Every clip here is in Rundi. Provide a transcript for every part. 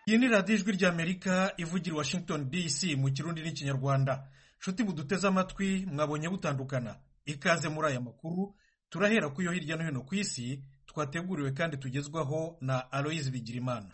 iyi ni radiyo ijwi ry'amerika ivugira washington dc mu kirundi n'ikinyarwanda nshuti buduteze amatwi mwabonye butandukana ikaze muri aya makuru turahera ku yo hirya no hino ku isi twateguriwe kandi tugezwaho na aloyizi bigirimana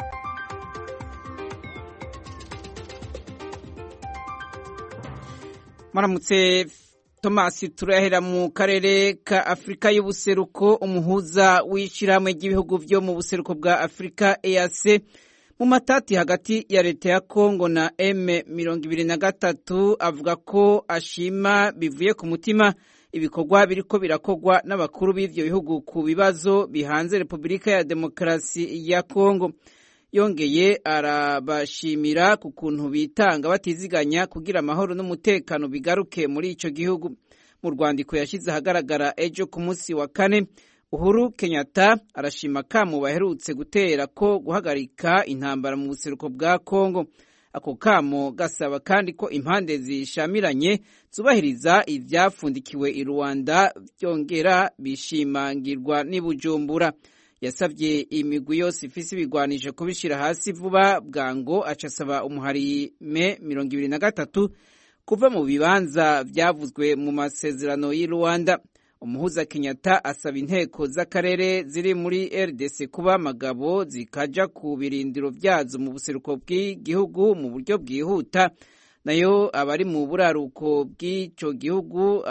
maramutse tomasi turahera mu karere ka afurika y'ubuseruko umuhuza w'ishyirahamwe ry'ibihugu byo mu buseruko bwa afurika eac mu matati hagati ya leta ya kongo na m mirongo ibiri na gatatu avuga ko ashima bivuye ku mutima ibikorwa biriko birakorwa n'abakuru b'ivyo bihugu ku bibazo bihanze repubulika ya demokarasi ya kongo yongeye arabashimira ku kuntu bitanga batiziganya kugira amahoro n'umutekano bigaruke muri ico gihugu mu rwandiko yashyize ahagaragara ejo ku munsi wa kane uhuru kenyatta arashima kamo baherutse gutera ko guhagarika intambara mu buseruko bwa kongo ako kamo gasaba kandi ko impande zishamiranye zubahiriza ibyafundikiwe i rwanda byongera bishimangirwa n'i bujumbura yasabye imigwi yose ifise ibigwanisho kubishyira hasi vuba bwango aca asaba umuharime mirongo ibiri na gatatu kuva mu bibanza byavuzwe mu masezerano y'i rwanda umuhuza kenyatta asaba inteko z'akarere ziri muri rdc kuba amagabo zikaja ku birindiro byazo mu buseruko bw'igihugu mu buryo bwihuta nayo abari mu buraruko bw'icyo gihugu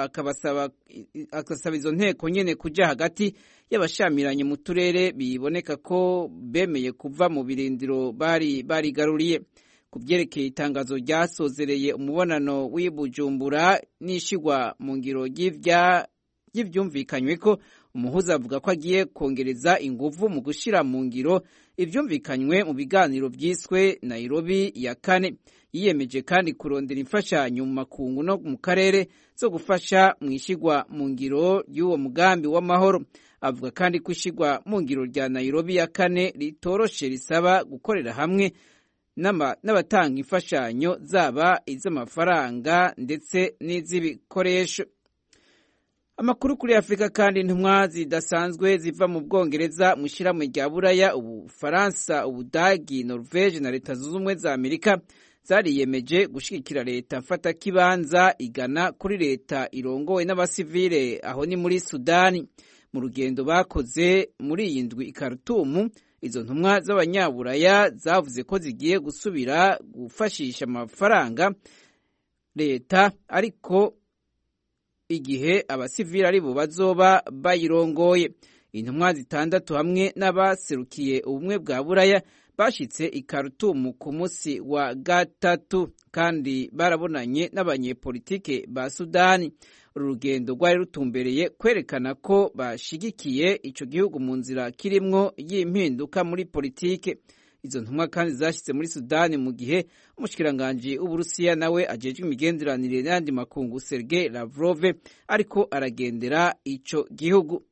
akasaba izo nteko nyene kuja hagati y'abashamiranye mu turere biboneka ko bemeye kuva mu birindiro bari barigaruriye ku byerekeye itangazo ryasozereye umubonano w'i bujumbura n'ishigwa mu ngiro ry'ivyumvikanywe ko umuhuza avuga ko agiye kongereza inguvu mu gushira mu ngiro ivyumvikanywe mu biganiro vyiswe nairobi ya kane yiyemeje kandi kurondera imfashanyo mu makungu no mu karere zo gufasha mu ishigwa mu ngiro y'uwo mugambi w'amahoro avuga kandi ko ishigwa mu ngiro rya nairobi ya kane ritoroshe risaba gukorera hamwe n'abatanga imfashanyo zaba iz'amafaranga ndetse n'iz'ibikoresho amakuru kuri afurika kandi intumwa zidasanzwe ziva mu bwongereza mu ishyirahamwe rya buraya ubufaransa ubudagi norvege na leta zunze ubumwe za amerika zariyemeje gushyigikira leta mfatakibanza igana kuri leta irongowe n'abasivile aho ni muri sudani mu rugendo bakoze muri iyi ndwi i karutumu izo ntumwa z'abanyaburaya zavuze ko zigiye gusubira gufashisha amafaranga leta ariko igihe abasivili ari bo bazoba bayirongoye intumwa zitandatu hamwe n'abaserukiye ubumwe bwa buraya bashitse i karutumu ku munsi wa gatatu kandi barabonanye n'abanyepolitike ba sudani uru rugendo rwari rutumbereye kwerekana ko bashigikiye ico gihugu mu nzira kirimwo y'impinduka muri politike izo ntumwa kandi zashyitse muri sudani mu gihe umushikiranganji w'uburusiya nawe ajejwe imigenderanire n'ayandi makungu sergei lavrov ariko aragendera ico gihugu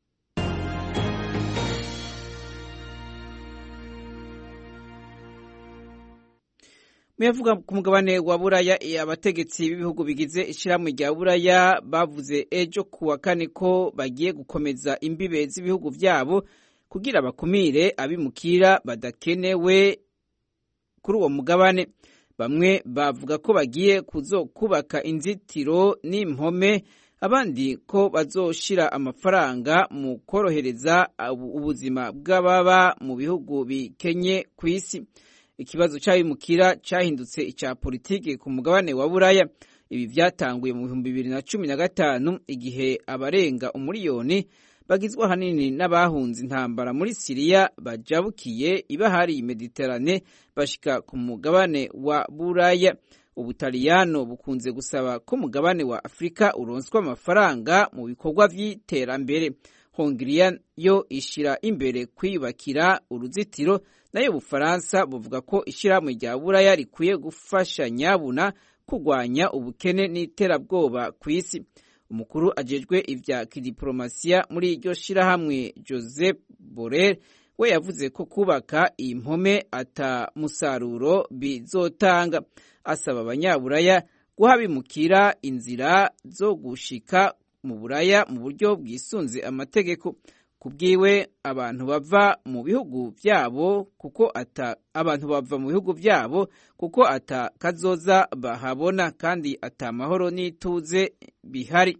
muyavuga ku mugabane wa buraya abategetsi b'ibihugu bigize ishyirahamwe rya buraya bavuze ejo ku wa kane ko bagiye gukomeza imbibe z'ibihugu byabo kugira bakumire abimukira badakenewe kuri uwo mugabane bamwe bavuga ko bagiye kubaka inzitiro n'impome abandi ko bazoshira amafaranga mu korohereza ubuzima bw'ababa mu bihugu bikenye ku isi ikibazo cy'abimukira cyahindutse icya politiki ku mugabane wa buraya ibi byatanguye mu bihumbi bibiri na cumi na gatanu igihe abarenga umuriyoni bagizwe ahanini n'abahunze intambara muri siriya bajabukiye ibahari mediterane bashika ku mugabane wa buraya ubutaliyano bukunze gusaba ko umugabane wa afurika uronswa amafaranga mu bikorwa by'iterambere hongiriya yo ishira imbere kwiyubakira uruzitiro nayo ubufaransa buvuga ko ishyirahamwe rya buraya rikwiye gufasha nyabuna kurwanya ubukene n'iterabwoba ku isi umukuru ajejwe ibya kidiporomasiya muri iryo shyirahamwe joseph borel we yavuze ko kubaka iyi mpome ata musaruro bizotanga asaba abanyaburaya guha bimukira inzira zo gushika mu buraya mu buryo bwisunze amategeko kubwiwe abantu bava mu bihugu byabo kuko ata abantu bava mu bihugu byabo kuko ata kazoza bahabona kandi ata mahoro n'ituze bihari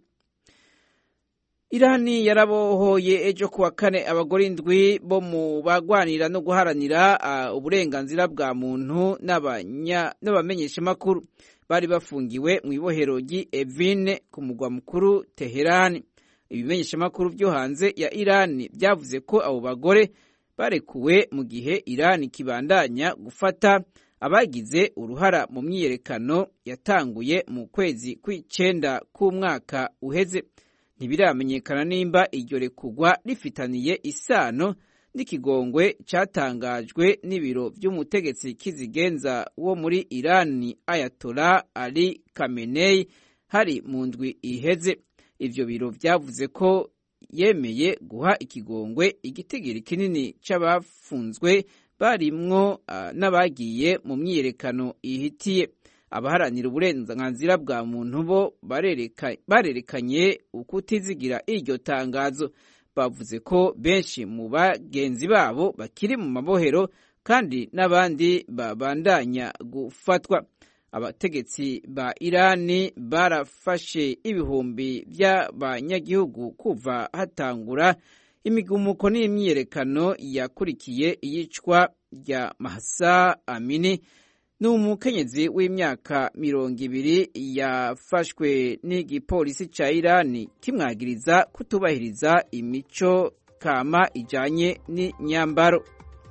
irani yarabohoye ejo kuwa kane abagore indwi bo mu bagwanira no guharanira uh, uburenganzira bwa muntu n'abamenyeshamakuru bari bafungiwe mu ibohero ry'i evine ku mugwa mukuru teherani ibimenyeshamakuru byo hanze ya irani byavuze ko abo bagore barekuwe mu gihe irani kibandanya gufata abagize uruhara mu myiyerekano yatanguye mu kwezi kw'icenda k'umwaka uheze ntibiramenyekana nimba iryo rekugwa rifitaniye isano n'ikigongwe cyatangajwe n'ibiro by'umutegetsi kizigenza wo muri irani ayatola ali kamenei hari mu ndwi iheze ivyo biro vyavuze ko yemeye guha ikigongwe igitigiri kinini c'abafunzwe barimwo uh, n'abagiye mu myiyerekano ihitiye abaharanira uburenganzira bwa muntu bo barerekanye ukutizigira iryo tangazo bavuze ko benshi mu bagenzi babo bakiri mu mabohero kandi n'abandi babandanya gufatwa abategetsi ba irani barafashe ibihumbi by'abanyagihugu kuva hatangura imigumuko n'imyiyerekano yakurikiye iyicwa rya mahasa amini ni umukenyezi w'imyaka mirongo ibiri yafashwe n'igipolisi cya irani kimwagiriza kutubahiriza imico kama ijyanye n'imyambaro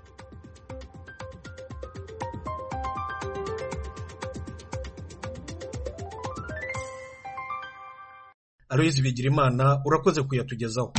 aloyizi bigirimana urakoze kuyatugezaho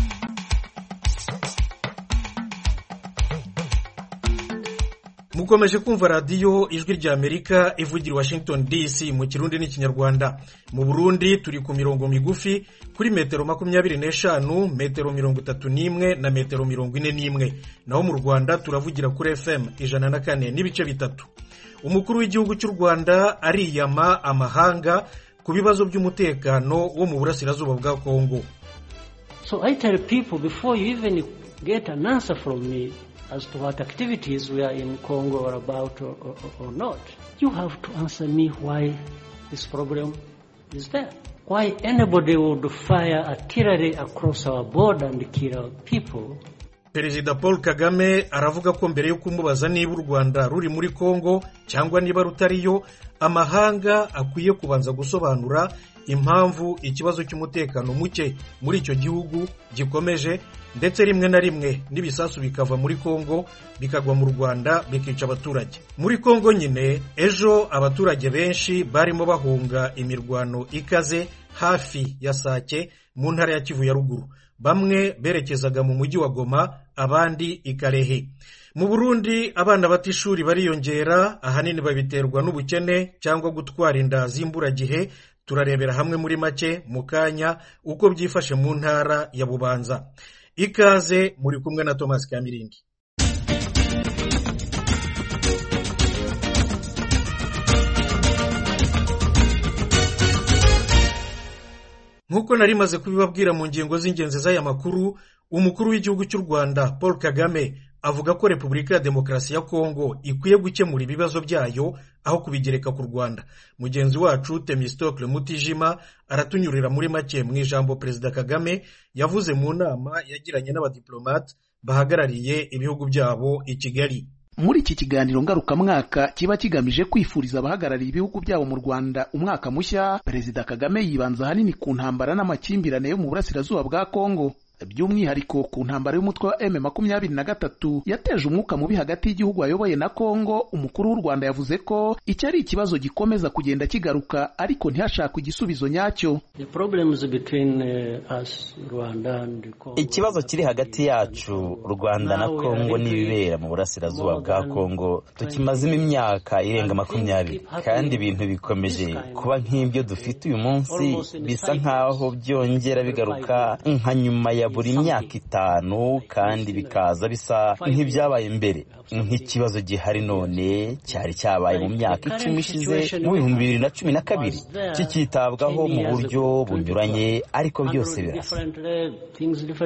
mukomeje kumva radiyo ijwi rya amerika ivugira washington dc mu kirundi n'ikinyarwanda mu burundi turi ku mirongo migufi kuri metero makumyabiri n'eshanu metero mirongo itatu n'imwe na metero mirongo ine n'imwe naho mu rwanda turavugira kuri fm ijana na kane n'ibice bitatu umukuru w'igihugu cy'u rwanda ariyama amahanga ku bibazo by'umutekano wo mu burasirazuba bwa kongo so i tell people before you even get an answer from me as to what activities we are in Congo or about or, or, or not. You have to answer me why this problem is there. Why anybody would fire artillery across our border and kill our people. perezida paul kagame aravuga ko mbere yo kumubaza niba u rwanda ruri muri kongo cyangwa niba rutariyo amahanga akwiye kubanza gusobanura impamvu ikibazo cy'umutekano muke muri icyo gihugu gikomeje ndetse rimwe na rimwe n'ibisasu bikava muri kongo bikagwa mu rwanda bikica abaturage muri kongo nyine ejo abaturage benshi barimo bahunga imirwano ikaze hafi ya sake mu ntara ya kivu ya ruguru bamwe berekezaga mu mujyi wa goma abandi i karehe mu burundi abana bata ishuri bariyongera ahanini babiterwa n'ubukene cyangwa gutwara inda z'imburagihe turarebera hamwe muri make mu kanya uko byifashe mu ntara ya bubanza ikaze muri kumwe na thomas kamirindi nk'uko nari maze kubibabwira mu ngingo z'ingenzi z'aya makuru umukuru w'igihugu cy'u rwanda paul kagame avuga ko repubulika ya demokarasi ya kongo ikwiye gukemura ibibazo byayo aho kubigereka ku rwanda mugenzi wacu temistokle mutijima aratunyurira muri make mu ijambo perezida kagame yavuze mu nama yagiranye n'abadiplomate bahagarariye ibihugu byabo i kigali muri iki kiganiro ngarukamwaka kiba kigamije kwifuriza abahagarariye ibihugu byabo mu rwanda umwaka mushya perezida kagame yibanza ahanini ku ntambara n'amakimbirane yo mu burasirazuba bwa kongo by'umwihariko ku ntambara y'umutwe wa M makumyabiri na gatatu yateje umwuka mubi hagati y'igihugu ayoboye na Kongo umukuru w'u Rwanda yavuze ko icyo ari ikibazo gikomeza kugenda kigaruka ariko ntihashakwe igisubizo nyacyo ikibazo kiri hagati yacu Rwanda na Kongo n'ibibera mu burasirazuba bwa Kongo tukimazemo imyaka irenga makumyabiri kandi ibintu bikomeje kuba nk'ibyo dufite uyu munsi bisa nk'aho byongera bigaruka nka nyuma ya buri myaka itanu kandi bikaza bisa nk'ibyabaye mbere nk'ikibazo gihari none cyari cyabaye mu myaka icumi ishize mu bihumbi bibiri na cumi na kabiri kikitabwaho mu buryo bunyuranye ariko byose birasa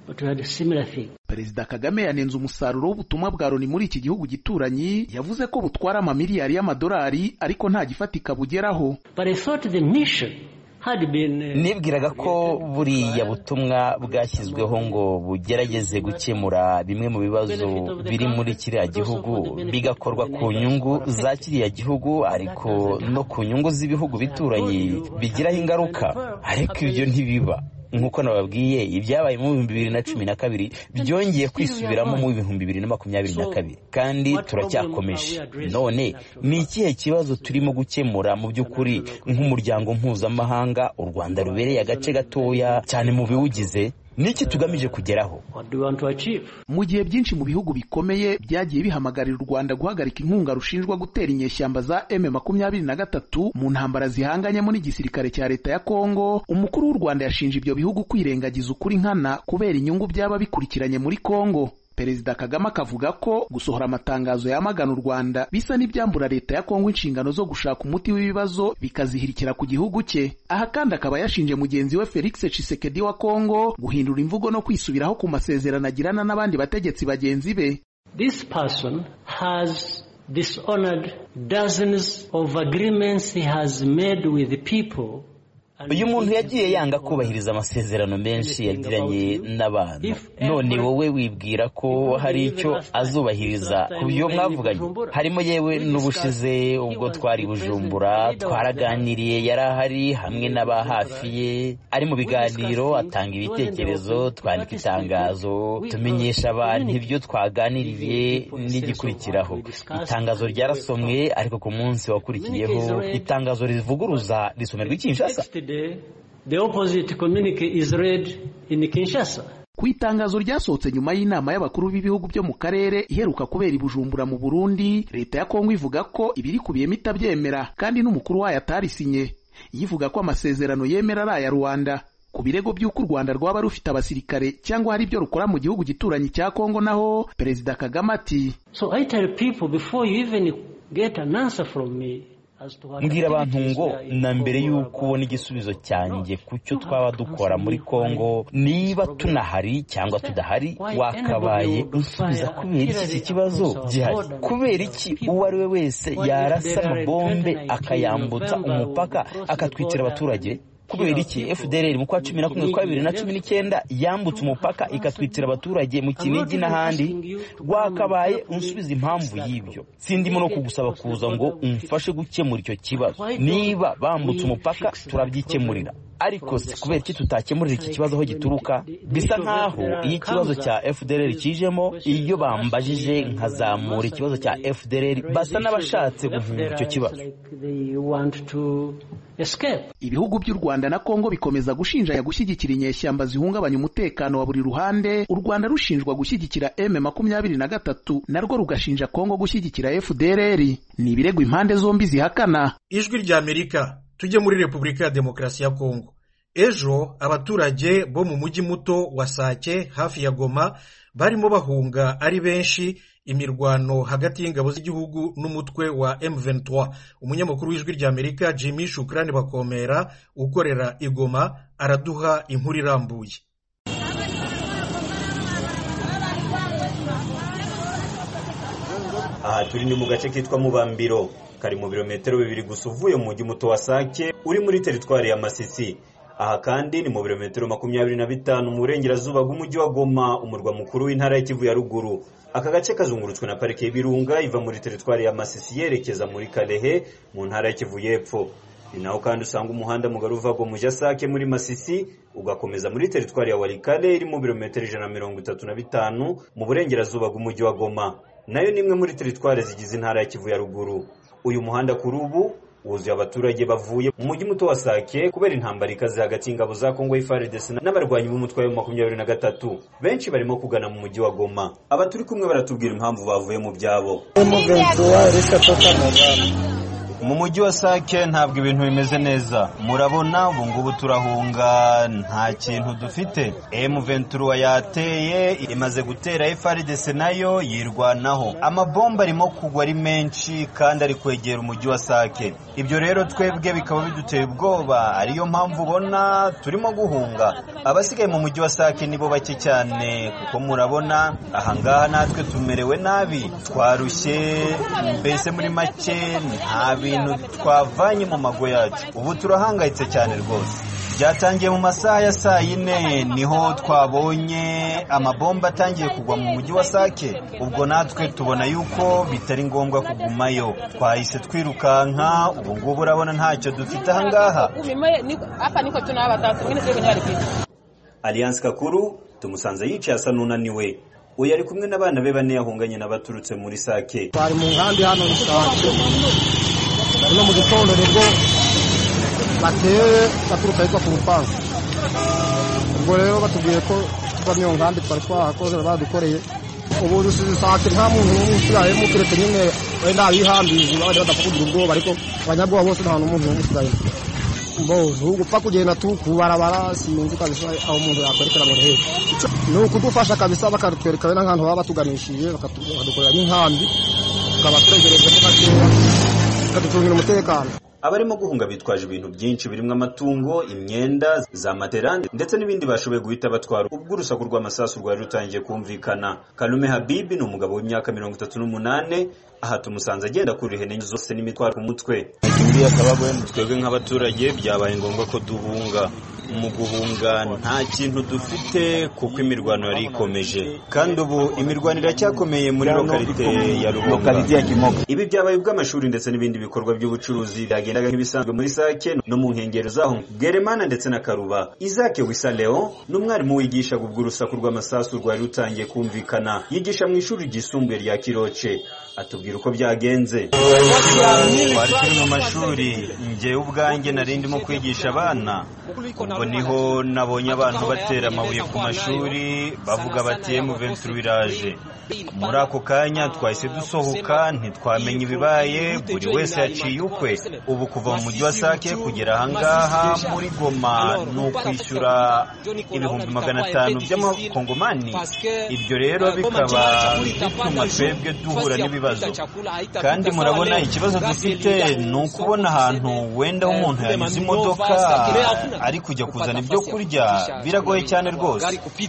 but we had a similar thing. perezida kagame yanenze umusaruro w'ubutumwa bwa loni muri iki gihugu gituranyi yavuze ko butwara amamiliyari y'amadolari ariko nta gifatika bugeraho But I thought the mission had been uh, nibwiraga ko buriya butumwa bwashyizweho ngo bugerageze gukemura bimwe mu bibazo biri muri kiriya gihugu bigakorwa ku nyungu za kiriya gihugu ariko no ku nyungu z'ibihugu bituranye bigiraho ingaruka ariko ibyo ntibiba nk'uko nababwiye ibyabaye mu bihumbi bibiri na cumi na kabiri byongeye kwisubiramo mu bihumbi bibiri na makumyabiri na kabiri kandi turacyakomeje none ni ikihe kibazo turimo gukemura mu by'ukuri nk'umuryango mpuzamahanga u rwanda rubereye agace gatoya cyane mu biwugize niki tugamije kugeraho what do we want to achieve? mu gihe byinshi mu bihugu bikomeye byagiye bihamagarira u rwanda guhagarika inkunga rushinjwa gutera inyeshyamba za m makumyabiri na gatatu mu ntambara zihanganyemo n'igisirikare cya leta ya kongo umukuru w'u rwanda yashinje ibyo bihugu kwirengagiza ukuri nkana kubera inyungu byaba bikurikiranye muri kongo perezida kagame akavuga ko gusohora amatangazo yamagana u rwanda bisa n'ibyambura leta ya kongo inshingano zo gushaka umuti w'ibibazo bikazihirikira ku gihugu cye aha kandi akaba yashinje mugenzi we felix tshisekedi wa kongo guhindura imvugo no kwisubiraho ku masezerano agirana n'abandi bategetsi bagenzi be This person has dishonored dozens of agreements he has made with the people. and uyu muntu he yagiye has yanga not kubahiriza amasezerano menshi yagiranye n'abantu none wowe wibwira ko hari icyo azubahiriza ku byo mwavuganye harimo yewe n'ubushize ubwo twari bujumbura twaraganiriye yari ahari hamwe n'aba hafi ye ari mu biganiro atanga ibitekerezo twandika itangazo tumenyesha abantu ibyo twaganiriye n'igikurikiraho itangazo ryarasomwe ariko ku munsi wakurikiyeho itangazo rivuguruza risomerwa i Kinshasa Next day, the opposite communique is read in Kinshasa. ku itangazo ryasohotse nyuma y'inama y'abakuru b'ibihugu byo mu karere iheruka kubera i bujumbura mu burundi leta ya kongo ivuga ko ibirikubiyemo itabyemera kandi n'umukuru wayo atarisinye yivuga ko amasezerano yemera ari aya rwanda ku birego by'uko u rwanda rwaba rufite abasirikare cyangwa hari ibyo rukora mu gihugu gituranyi cya kongo naho perezida kagame ati So I tell people before you even get an answer from me as to what mbwira abantu activities ngo we are in na mbere Congo y'uko about. ubona igisubizo cyanjye ku cyo twaba dukora muri kongo niba tunahari cyangwa tudahari wakabaye unsubiza kubera iki kibazo gihari kubera iki uwo ari we wese yarasa amabombe akayambutsa umupaka akatwikira abaturage kubera iki fdr mu kwa cumi na kumwe kwa bibiri na cumi n'icyenda yambutse umupaka ikatwitira abaturage mu kinigi n'ahandi wakabaye unsubiza impamvu y'ibyo sindimo no kugusaba kuza ngo umfashe gukemura icyo kibazo niba bambutse umupaka turabyikemurira ariko si kubera iki tutakemurira iki kibazo aho gituruka bisa nk'aho iyo ikibazo cya fdr kijemo iyo bambajije nkazamura ikibazo cya fdr basa n'abashatse guhunga icyo kibazo Like they want to escape. ibihugu by'u rwanda na kongo bikomeza gushinjanya gushyigikira inyeshyamba zihungabanya umutekano wa buri ruhande u rwanda rushinjwa gushyigikira m makumyabiri na gatatu narwo rugashinja kongo gushyigikira fdrr ni ibirego impande zombi zihakana ijwi ry'amerika tujye muri repubulika ya demokarasi ya kongo ejo abaturage bo mu mujyi muto wa sake hafi ya goma barimo bahunga ari benshi imirwano hagati y'ingabo z'igihugu n'umutwe wa M23 umunyamakuru w'ijwi ry'amerika jimmy shukrani bakomera ukorera igoma araduha inkuru irambuye aha turi ni mu gace kitwa mubambiro kari mu birometero bibiri gusa uvuye mu mujyi muto wa sake uri muri teritwari ya masisi aha kandi ni mu birometero makumyabiri na bitanu mu burengerazuba bw'umujyi wa goma umurwa mukuru w'intara y'ikivu ya ruguru aka gace kazungurutswe na parike y'ibirunga iva muri teritwari ya masisi yerekeza muri karehe mu ntara y'ikivu y'epfo ni naho kandi usanga umuhanda mugari uva mu mujyi sake muri masisi ugakomeza muri teritwari ya warikare iri mu birometero ijana na mirongo itatu na bitanu mu burengerazuba bw'umujyi wa goma nayo ni imwe muri teritwari zigize intara ya kivu ya ruguru uyu muhanda kuri ubu wuzuye abaturage bavuye mu mujyi muto wa sake kubera intambara ikaze hagati y'ingabo za kongo FARDC n'abarwanyi b'umutwe wa makumyabiri na gatatu benshi barimo kugana mu mujyi wa goma aba turi kumwe baratubwira impamvu bavuye mu byabo mu mujyi wa sake ntabwo ibintu bimeze neza murabona ubu ngubu turahunga nta kintu dufite M23 yateye imaze gutera FARDC nayo yirwanaho amabomba arimo kugwa ari menshi kandi ari kwegera umujyi wa sake ibyo rero twebwe bikaba biduteye ubwoba ariyo mpamvu ubona turimo guhunga abasigaye mu mujyi wa sake nibo bake cyane kuko murabona ahangaha natwe tumerewe nabi twarushye mbese muri make nta bintu twavanye mu mago yacu ubu turahangayitse cyane rwose byatangiye mu masaha ya saa yine niho twabonye amabomba atangiye kugwa mu mujyi wa sake ubwo natwe tubona yuko bitari ngombwa kugumayo twahise twirukanka ubu ngubu urabona ntacyo dufite ahangaha alliance kakuru tumusanze yicaye asa n'unaniwe uyu ari kumwe n'abana be bane yahunganye n'abaturutse muri sake twari mu nkambi hano sake uno mu gitondo nibwo bateye baturuka ahitwa ku rupangu ubwo rero batubwiye ko tuva iyo nkambi twari twahakoze badukoreye ubu dusize sake nta muntu n'umwe usirayemo keretse nyine wenda abihambije abandi badapfa kugira ubwoba ariko abanyabwoba bose nta n'umuntu n'umwe usirayemo mbo gupfa kugenda tu kubarabara sinzi kabisa aho umuntu yakwerekera ngo hehe ni ukudufasha kabisa bakatwereka wenda nk'ahantu baba batuganishije bakadukorera n'inkambi tukaba turegerejemo gakeya bakaducungira umutekano abarimo guhunga bitwaje ibintu byinshi birimo amatungo imyenda za matera ndetse n'ibindi bashoboye guhita batwara ubwo urusaku rw'amasasu rwari rutangiye kumvikana kalume habibi ni umugabo w'imyaka mirongo itatu n'umunane aha tumusanze agenda kuri ihene zose n'imitwaro ku mutwe twebwe nk'abaturage byabaye ngombwa ko duhunga mu guhunga nta kintu dufite kuko imirwano yari ikomeje kandi ubu imirwano iracyakomeye muri lokalite ya rubunga ibi byabaye ubw'amashuri ndetse n'ibindi bikorwa by'ubucuruzi byagendaga nk'ibisanzwe muri sake no mu nkengero zaho bweremana ndetse na karuba izake wisa leo ni umwarimu wigishaga ubwo urusaku rw'amasasu rwari rutangiye kumvikana yigisha mu ishuri ryisumbuye rya kiroce atubwira uko byagenze twari turi mu mashuri njyewe ubwanjye nari ndimo kwigisha abana ubwo niho nabonye abantu batera amabuye ku mashuri bavuga bati M23 iraje muri ako kanya twahise dusohoka ntitwamenya ibibaye buri wese yaciye ukwe ubu kuva mu mujyi wa sake kugera ahangaha muri goma ni ukwishyura ibihumbi magana atanu by'amakongomani ibyo rero bikaba bituma twebwe duhura n'ibibazo kandi murabona ikibazo dufite ni ukubona ahantu wenda umuntu yanyuze imodoka ari kujya kuzana ibyo kurya biragoye cyane rwose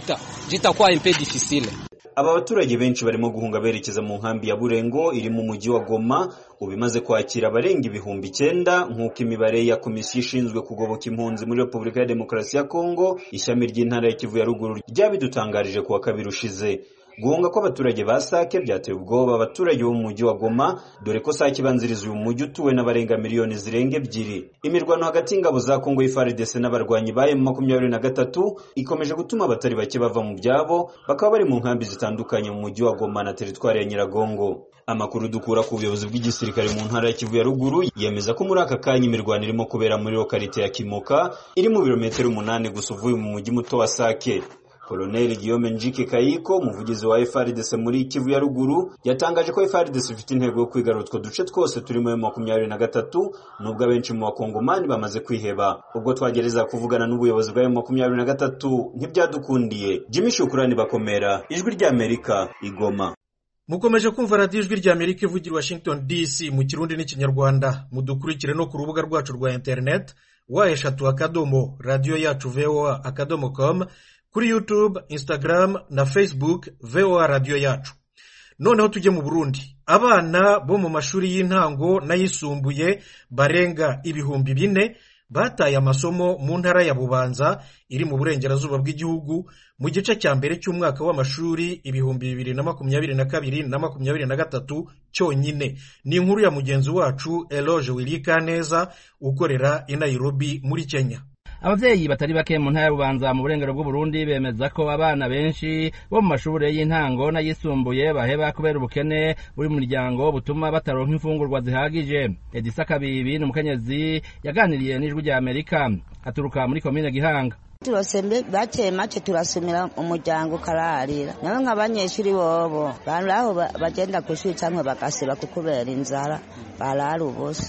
aba baturage benshi barimo guhunga berekeza mu nkambi ya burengo iri mu mujyi wa goma ubu imaze kwakira abarenga ibihumbi icyenda nk'uko imibare ya komisiyo ishinzwe kugoboka impunzi muri repubulika ya demokarasi ya kongo ishami ry'intara ya kivu ya ruguru ryabidutangarije kuwa kabiri ushize guhunga kw'abaturage ba sake byateye ubwoba abaturage bo mu mujyi wa goma dore ko sake ibanziriza uyu mujyi utuwe n'abarenga miliyoni zirenga ebyiri imirwano hagati y'ingabo za kongo y'ifrdc n'abarwanyi ba emu makumyabiri na gatatu ikomeje gutuma abatari bake bava mu byabo bakaba bari mu nkambi zitandukanye mu mujyi wa goma na teritwari ya nyiragongo amakuru dukura ku buyobozi bw'igisirikare mu ntara ya kivu ya ruguru yemeza ko muri aka kanya imirwano irimo kubera muri lokalite ya kimoka iri mu birometero umunani gusa uvuye mu mujyi muto wa sake Colonel Guillaume Njike Kayiko umuvugizi wa FARDC muri Kivu ya ruguru yatangaje ko FARDC ifite intego yo kwigarura utwo duce twose turimo mu makumyabiri na gatatu nubwo abenshi mu bakongomani bamaze kwiheba ubwo twagereza kuvugana n'ubuyobozi bwa makumyabiri na gatatu ntibyadukundiye Jimmy Shukurani bakomera ijwi rya Amerika igoma mukomeje kumva radiyo ijwi rya amerika ivugira washington dc mu kirundi n'ikinyarwanda mudukurikire no ku rubuga rwacu rwa interineti wa eshatu akadomo radiyo yacu voa akadomo komu kuri yutube instagram na facebook voa radiyo yacu noneho tujye mu burundi abana bo mu mashuri y'intango n'ayisumbuye barenga ibihumbi bine bataye amasomo mu ntara ya bubanza iri mu burengerazuba bw'igihugu mu gice cya mbere cy'umwaka w'amashuri ibihumbi bibiri na makumyabiri na kabiri na makumyabiri na gatatu cyonyine ni inkuru ya mugenzi wacu eloge wirikaneza ukorera i nairobi muri kenya ababyeyi batari bake mu ntara y'ububanza mu burengero bw'uburundi bemeza ko abana benshi bo mu mashuri y'intango n'ayisumbuye baheba kubera ubukene buri mu miryango butuma bataronka imfungurwa zihagije edisa kabibi ni umukenyezi yaganiriye n'ijwi rya amerika aturuka muri komine gihanga turose bake make turasumira umuryango ukararira nawe nk'abanyeshuri bobo bari aho bagenda ku ishuri cyangwa bagasiba kukubera inzara barara ubusa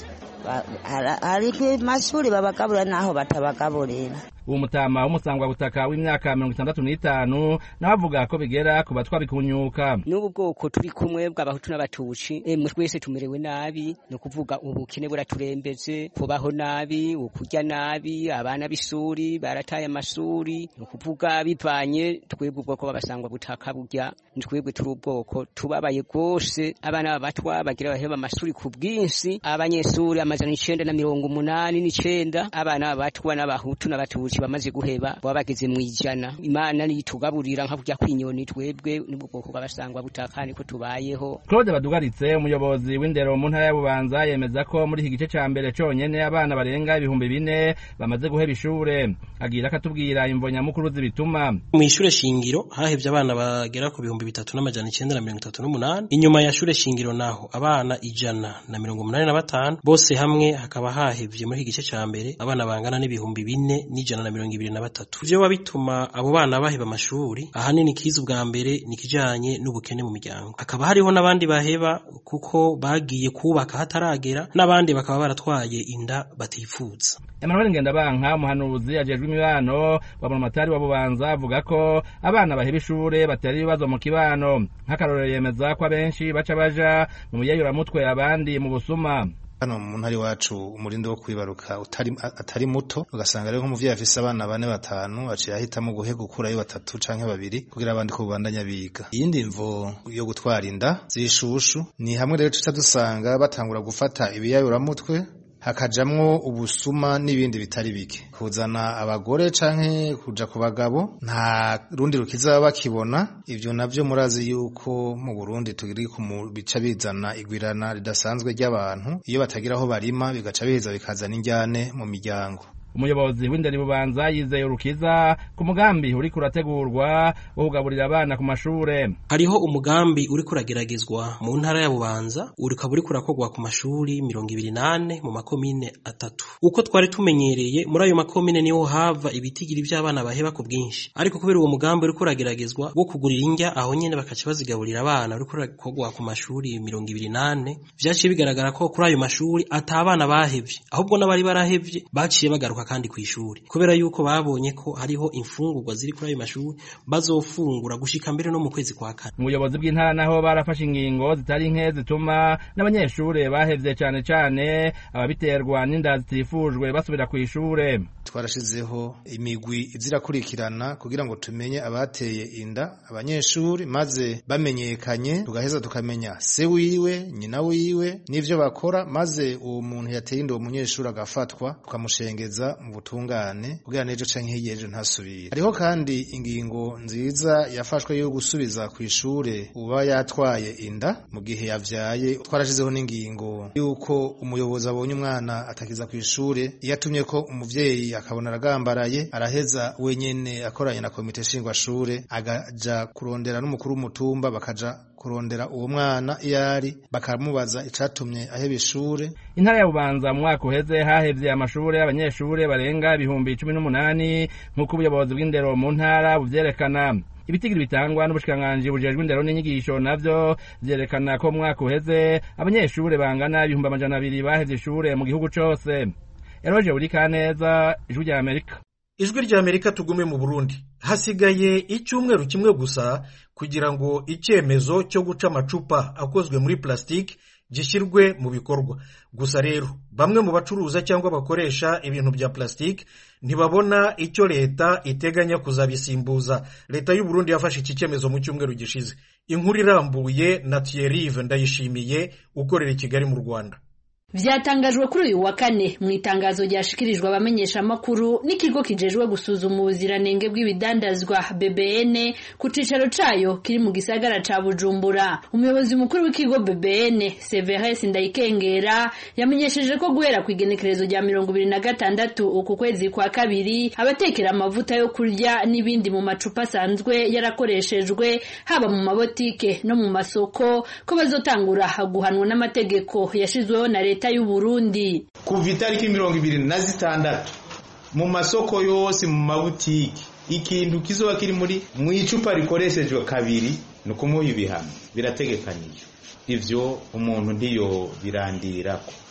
hari amashuri babagaburira n'aho batabagaburira uwo mutama w'umusangwabutaka w'imyaka mirongo itandatu n'itanu nawe avuga ko bigera ku batwa bikunyuka n'ubu bwoko turi kumwe bw'abahutu n'abatuci emwe twese tumerewe nabi ni ukuvuga ubukene buraturembeze kubaho nabi ukurya nabi abana b'isuri barataye amashuri ni ukuvuga bivanye twebwe ubwoko b'abasangwa butaka burya twebwe turi ubwoko tubabaye rwose abana b'abatwa bagira baheba amashuri ku bwinshi abanyeshuri amajana icenda na mirongo umunani n'icenda abana b'abatwa n'abahutu n'abatuci bamaze guheba baba bageze mu ijana imana nitugaburira nka kurya kwinyoni twebwe nibwo bwoko bw'abasangwa butaka niko tubayeho claude badugaritse umuyobozi w'indero mu ntara ya bubanza yemeza ko muri iki gice ca mbere conyene abana barenga ibihumbi bine bamaze guheba ishure agira akatubwira imvo nyamukuru zibituma mu ishure shingiro hahevye abana bagera ku bihumbi bitatu n'amajana icenda na mirongo itatu n'umunani inyuma ya shure shingiro naho abana ijana na mirongo umunani na batanu bose hamwe hakaba hahevye muri iki gice ca mbere abana bangana n'ibihumbi bine n'ijana na mirongo ibiri na batatu ivyo biba bituma abo bana baheba amashuri ahanini kiza ubwa mbere ni ikijanye n'ubukene mu miryango hakaba hariho n'abandi baheba kuko bagiye kubaka hataragera n'abandi bakaba baratwaye inda batifuza Emmanuel Ngendabanka umuhanuzi ajejwe imibano wa Murumatari wa Bubanza avuga ko abana baheba ishure batera ibibazo mu kibano nk'akarorero yemeza ko abenshi baca baja mu mutwe abandi mu busuma hano mu ntari wacu umurindi wo kwibaruka utari atari muto ugasanga rero nk'umuvyeyi afise abana bane batanu aciye ahitamo guhega ukurayo batatu canke babiri kugira abandi ko bubandanya biga iyindi mvo yo gutwara inda zishushu ni hamwe rero tuca dusanga batangura gufata ibiyayuramutwe hakajamwo ubusuma n'ibindi bitari bike kuzana abagore canke kuja ku bagabo nta rundi rukiza bakibona ivyo navyo murazi yuko mu Burundi turi ku bica bizana igwirana ridasanzwe ry'abantu iyo batagira aho barima bigaca biheza bikazana injyane mu miryango umuyobozi w'inderi bubanza yizeye urukiza ku mugambi uriko urategurwa wo kugaburira abana ku mashure hariho umugambi uriko urageragezwa mu ntara ya bubanza ukaba uriko urakorwa ku mashuri mirongo ibiri nane mu makomine atatu uko twari tumenyereye muri ayo makomine niho hava ibitigiri vy'abana baheba ku bwinshi ariko kubera uwo mugambi uriko urageragezwa wo kugurira indya aho nyene bakaca bazigaburira abana uriko urakorwa ku mashuri mirongo ibiri nane vyaciye bigaragara ko kuri ayo mashuri ata abana bahevye ahubwo n'abari barahevye baciye bagaruka kandi ku ishuri kubera yuko babonye ko hariho imfungurwa ziri kuri ayo mashuri bazofungura gushika mbere no mu kwezi kwa kane ubuyobozi bw'intara naho barafashe ingingo zitari nke zituma n'abanyeshure bahevye cane cane ababiterwa n'inda zitifujwe basubira ku ishure twarashizeho imigwi izirakurikirana kugira ngo tumenye abateye inda abanyeshuri maze bamenyekanye tugaheza tukamenya se wiwe nyina wiwe n'ivyo bakora maze uwo muntu yateye inda uwo munyeshuri agafatwa tukamushengeza mu butungane kugira n'ejo canke hirya ejo ntasubire hariho kandi ingingo nziza yafashwe yo gusubiza ku ishure uba yatwaye inda mu gihe yavyaye twarashizeho n'ingingo yuko umuyobozi abonye umwana atakiza ku ishure iyo atumye ko umuvyeyi akabona aragambaraye araheza wenyene akoranye na komite nshingwashure agaja kurondera n'umukuru w'umutumba bakaja kurondera uwo mwana iyo ari bakamubaza icatumye aheba ishure intara ya bubanza mu mwaka uheze hahevye amashure y'abanyeshure barenga ibihumbi cumi n'umunani nk'uko ubuyobozi bw'indero mu ntara buvyerekana ibitigiri bitangwa n'ubushikiranganji bujejwe indero n'inyigisho navyo vyerekana ko mu mwaka uheze abanyeshure bangana ibihumbi amajana abiri bahevye ishure mu gihugu cose eroje buri kaneza ijwi rya amerika ijwi rya amerika tugume mu burundi hasigaye icyumweru kimwe gusa kugira ngo icyemezo cyo guca amacupa akozwe muri plastique gishyirwe mu bikorwa gusa rero bamwe mu bacuruza cyangwa bakoresha ibintu bya plastique ntibabona icyo leta iteganya kuzabisimbuza leta y'u Burundi yafashe iki cyemezo mu cyumweru gishize inkuru irambuye na Thierry ndayishimiye ukorera i Kigali mu Rwanda vyatangajwe kuri uyu wa kane mu itangazo ryashikirijwe abamenyesha amakuru n'ikigo kijejwe gusuzuma ubuziranenge bw'ibidandazwa BBN ku cicaro cayo kiri mu gisagara ca Bujumbura umuyobozi mukuru w'ikigo BBN Severus Ndayikengera yamenyesheje ko guhera ku igenekerezo rya mirongo ibiri na gatandatu uku kwezi kwa kabiri abatekera amavuta yo kurya n'ibindi mu macupa asanzwe yarakoreshejwe haba mu mabotike no mu masoko ko bazotangura guhanwa n'amategeko yashizweho na leta leta y'u Burundi kuva itariki mirongo ibiri na zitandatu mu masoko yose mu mabutiki ikintu kizoba kiri muri mu icupa rikoreshejwe kabiri ni ukumuha ibihano birategekanijwe ivyo umuntu ntiyo birandirako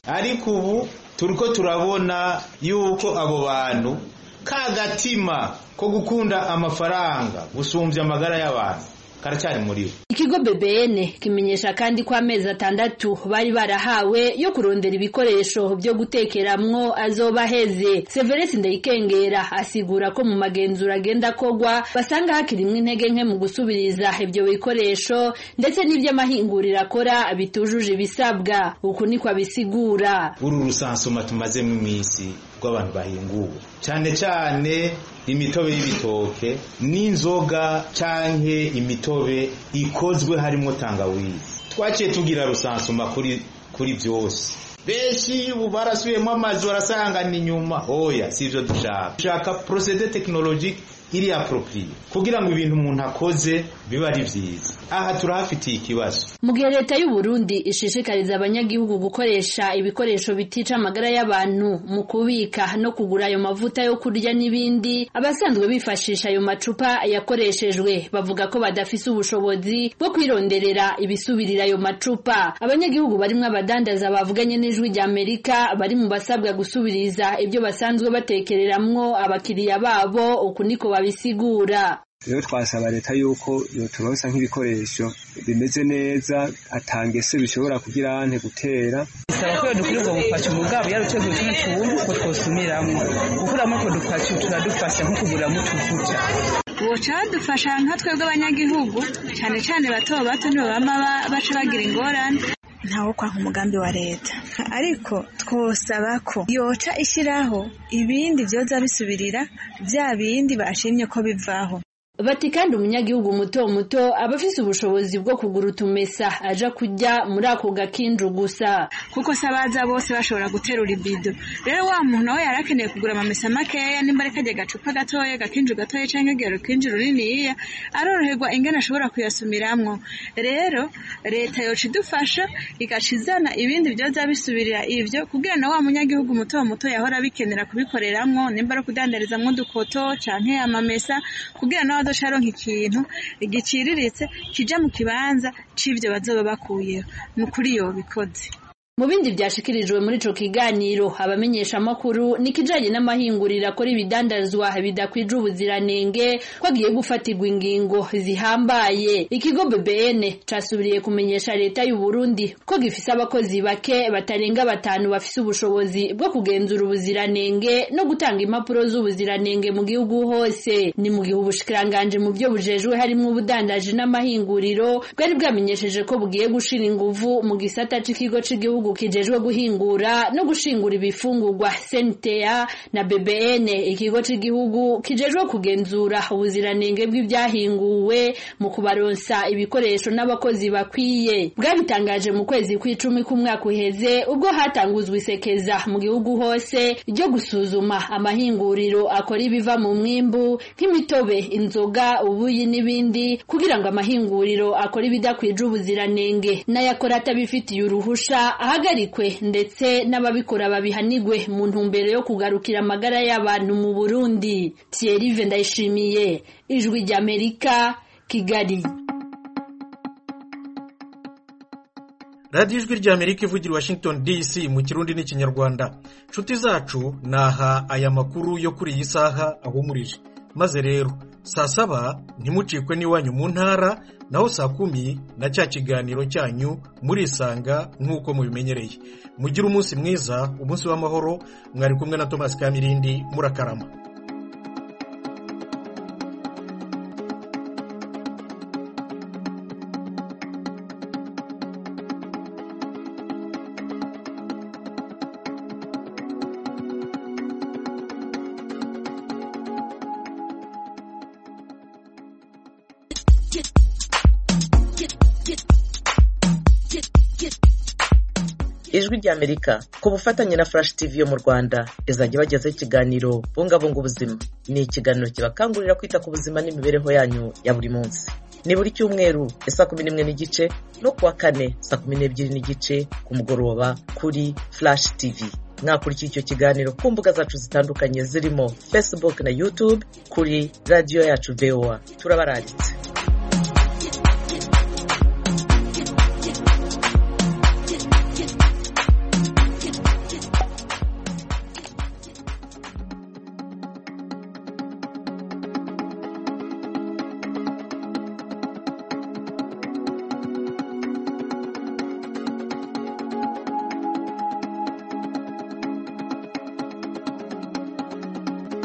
ariko ubu turiko turabona yuko abo bantu ka gatima ko gukunda amafaranga gusumbya amagara y'abantu karacyari muri bo ikigo BBN kimenyesha kandi ko amezi atandatu bari barahawe yo kurondera ibikoresho byo gutekeramwo azoba aheze Severus Ndayikengera asigura ko mu magenzura agenda kogwa basanga hakirimwo intege nke mu gusubiriza ibyo bikoresho ndetse n'ivy'amahinguriro akora bitujuje ibisabwa uku niko abisigura uru rusansuma tumazemo iminsi rw'abantu bahinguwe cyane cyane imitobe y'ibitoke n'inzoga canke imitobe ikozwe harimo tangawizi twaciye tugira rusansuma kuri kuri byose benshi ubu barasubiyemo amazi barasanga ni nyuma oya sivyo dushaka dushaka procede technologique iri approprié kugira ngo ibintu umuntu akoze biba ari vyiza aha turahafitiye ikibazo mu gihe leta y'u Burundi ishishikariza abanyagihugu gukoresha ibikoresho bitica amagara y'abantu mu kubika no kugura ayo mavuta yo kurya n'ibindi abasanzwe bifashisha ayo macupa yakoreshejwe bavuga ko badafise ubushobozi bwo kwironderera ibisubirira ayo macupa abanyagihugu barimwo abadandaza bavuganye n'ijwi rya Amerika bari mu basabwa gusubiriza ibyo basanzwe batekereramwo abakiriya babo uku niko babisigura rero twasaba leta yuko yoturonsa nk'ibikoresho bimeze neza atangese bishobora kugira ante gutera bisaba ko dukwiye ubwo bupaci mugabo yaruteguye tuno tuntu ko twosumiramwo gukuramo utwo dupaci turadufasha nko kuguriramo utuvuta boca badufasha nka twebwe abanyagihugu cyane cyane bato bato nibo bama baca bagira ingorane ntawo kwanka umugambi wa leta ariko twosaba ko yoca ishyiraho ibindi byoza bisubirira bya bindi bashimye ko bivaho bati kandi umunyagihugu muto muto aba afise ubushobozi bwo kugura utumesa aja kujya muri ako gakinju gusa kuko se abaza bose bashobora guterura ibido rero wa muntu nawe yari akeneye kugura amamesa makeya nimba ari kajya gacupa gatoya gakinju gatoya cyangwa igero kinju runiniya aroroherwa ingana ashobora kuyasumiramwo rero leta yoca idufasha igaca izana ibindi byoza bisubirira ivyo kugira na wa munyagihugu muto muto yahora bikenera kubikoreramwo nimba ari kudandarizamwo udukoto canke amamesa kugira nawe aronka ikintu giciriritse kija mu kibanza c'ivyo bazoba bakuyeho ni ukuri yobikoze mu bindi byashikirijwe muri ico kiganiro abamenyesha amakuru nikijanye n'amahinguriro akora ibidandazwa bidakwije ubuziranenge ko agiye gufatirwa ingingo zihambaye ikigo BBN casubiriye kumenyesha leta y'u Burundi ko gifise abakozi bake batarenga batanu bafise ubushobozi bwo kugenzura ubuziranenge no gutanga impapuro z'ubuziranenge mu gihugu hose ni mu gihe ubushikiranganje mu byo bujejwe harimo ubudandaji n'amahinguriro bwari bwamenyesheje ko bugiye gushira inguvu mu gisata c'ikigo c'igihugu igihugu kijejwe guhingura no gushingura ibifungurwa CNTA na BBN ikigo c'igihugu kijejwe kugenzura ubuziranenge bw'ibyahinguwe mu kubaronsa ibikoresho n'abakozi bakwiye bwabitangaje mu kwezi kw'icumi k'umwaka uheze ubwo hatanguzwa isekeza mu gihugu hose ryo gusuzuma amahinguriro akora ibiva mu mwimbu nk'imitobe inzoga ubuyi n'ibindi kugira ngo amahinguriro akora ibidakwije ubuziranenge n'ayakora atabifitiye uruhusha ahagarikwe ndetse n'ababikora babihanigwe mu ntumbero yo kugarukira amagara y'abantu mu Burundi Thierry Ndayishimiye ijwi ry'Amerika Kigali radiyo ijwi ry'amerika ivugira i washington dc mu kirundi n'ikinyarwanda nshuti zacu naha aya makuru yo kuri iyi saha ahumurije maze rero saa saba ntimucikwe n'iwanyu mu ntara naho saa kumi na cya kiganiro cyanyu murisanga nk'uko mubimenyereye mugire umunsi mwiza umunsi w'amahoro mwari kumwe na thomas kamirindi murakarama ijwi ry'amerika ku bufatanye na flash tv yo mu rwanda izajya bagezaho ikiganiro bungabunga ubuzima ni ikiganiro kibakangurira kwita ku buzima n'imibereho yanyu ya buri munsi ni buri cyumweru saa kumi n'imwe n'igice no kuwa kane saa kumi n'ebyiri n'igice ku mugoroba kuri flash tv mwakurikira icyo kiganiro ku mbuga zacu zitandukanye zirimo facebook na youtube kuri radiyo yacu voa turabarangitse